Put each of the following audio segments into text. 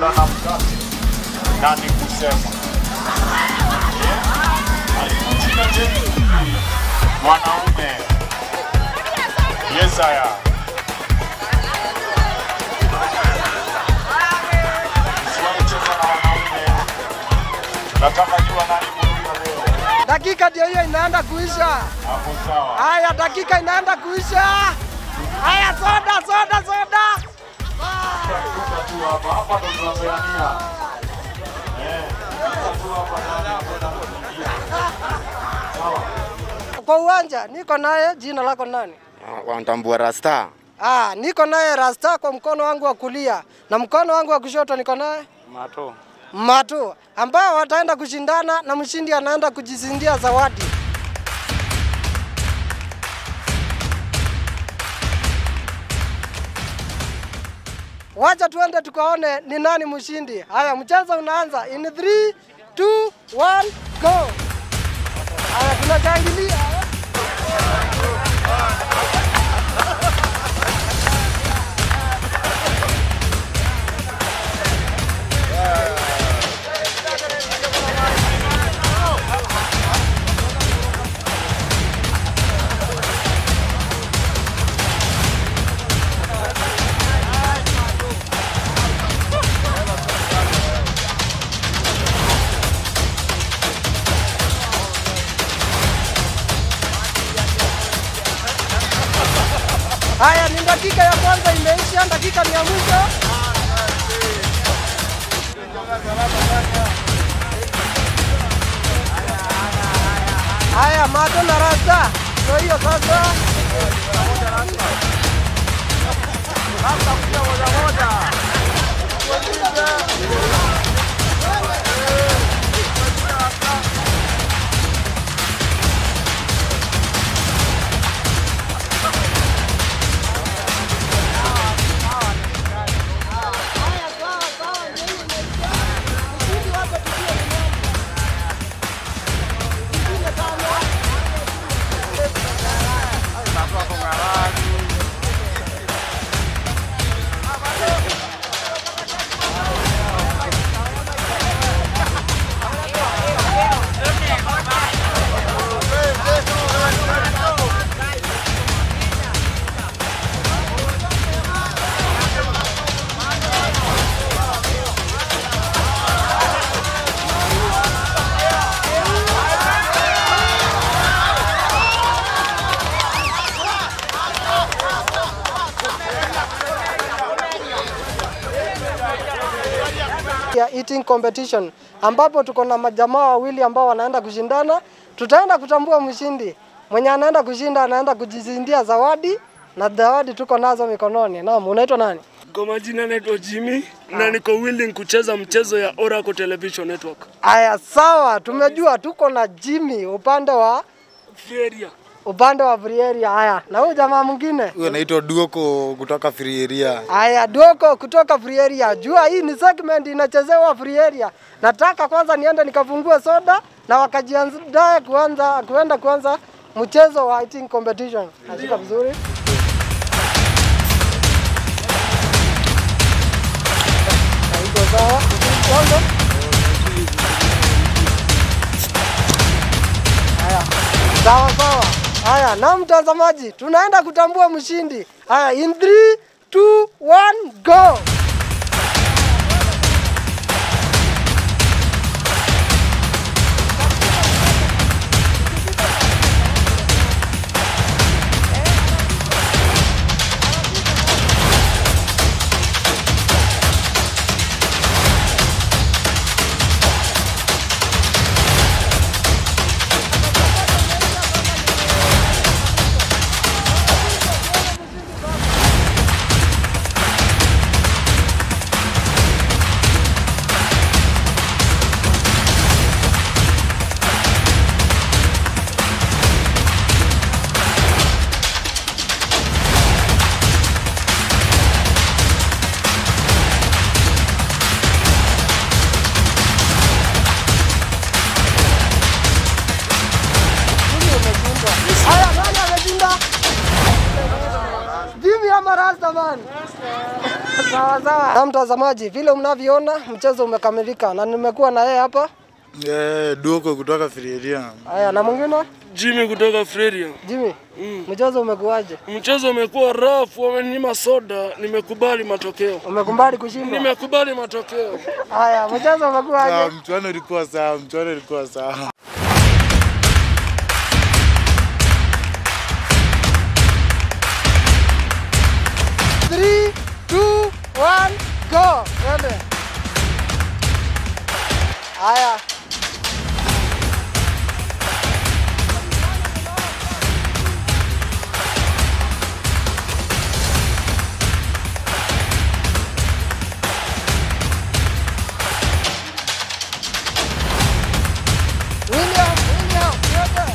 soda na mkate nani kusema Eh? alikushinda tena mwanaume Yesaya Usiwacheza na wanaume nataka jua nani kuruka leo Dakika ndio hiyo inaenda kuisha. hapo sawa Haya, dakika inaenda kuisha. Haya, soda, soda, soda. Kuka tu hapa hapa ndo tunapeania Eh, kuka tu hapa nani akwenda kuingia sawa Kwa uwanja niko naye, jina lako nani? Wanatambua rasta Ah, niko naye Rasta kwa mkono wangu wa kulia na mkono wangu wa kushoto niko naye mato Matu ambao wataenda kushindana na mshindi anaenda kujizindia zawadi. Wacha tuende tukaone ni nani mshindi. Haya, mchezo unaanza in 3 2 1 go. Haya, tunashangilia. Haya, ni dakika ya kwanza imeisha, dakika ni ya mwisho. Haya, Mato na Rasta, ndio hiyo sasa. ya eating competition ambapo tuko na majamaa wawili ambao wanaenda kushindana. Tutaenda kutambua mshindi. Mwenye anaenda kushinda anaenda kujizindia zawadi na zawadi tuko nazo mikononi. Naam, unaitwa nani? Kwa majina naitwa Jimmy na niko willing kucheza mchezo ya Oracle Television Network. Aya, sawa, tumejua tuko na Jimmy upande wa Feria. upande wa Brieria. Haya, na huyu jamaa mwingine huyo anaitwa Duoko kutoka Free Area. Aya, Doko kutoka Free Area. Jua hii ni segment inachezewa Free Area. Nataka kwanza niende nikafungue soda na wakajiandae kuanza kuenda kuanza mchezo wa eating competition. Nashika vizuri. Haiko sawa. Kwanza. Haya. Sawa sawa. Haya, na mtazamaji, tunaenda kutambua mshindi. Haya, in 3 2 1 go. Sawa sawa. Na mtazamaji, vile mnavyoona mchezo umekamilika na nimekuwa na yeye hapa. Eh, Duoko kutoka Frieria. Haya, na mwingine Jimmy kutoka Freria. Jimmy, mchezo umekuwaje? Mchezo umekuwa rafu, wamenyima soda, nimekubali matokeo. Umekumbali kushindwa? Nimekubali matokeo. Haya, mchezo Sawa, umekuwaje? mchuano ulikuwa sawa, mchuano ulikuwa sawa. Three, two, one, go. Twende. Haya. William, William, twende.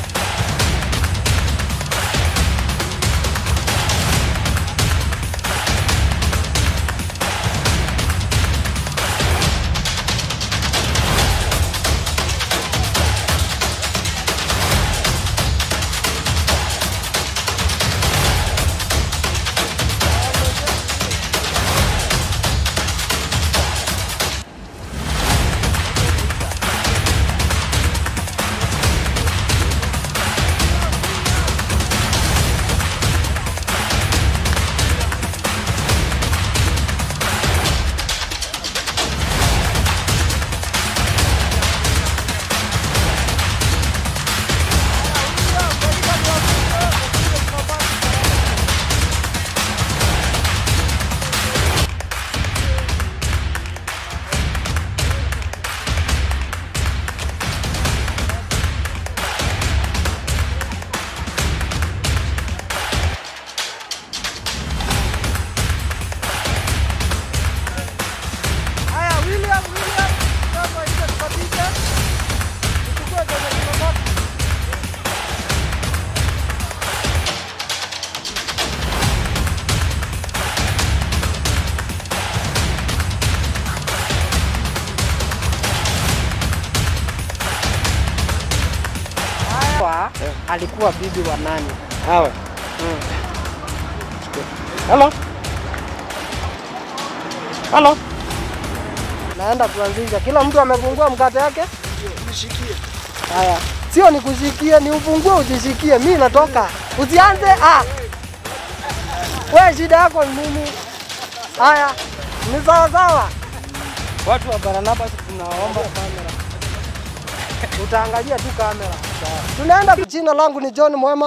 Haya, William, William, sasa ile tukapisha. Tuchukue kwenye kimabaki. Kwa, alikuwa bibi wa nani? Hawa. Halo. Halo. Naenda kuanzisha. Kila mtu amefungua mkate yake. Haya, sio nikushikie, ni ufungue ujishikie. Mimi natoka, usianze. Ah, we shida yako ni nini? Haya, ni sawa sawa. Watu wa Barnabas tunaomba kamera. Utaangalia tu kamera. Tunaenda. Jina langu ni John Mwema.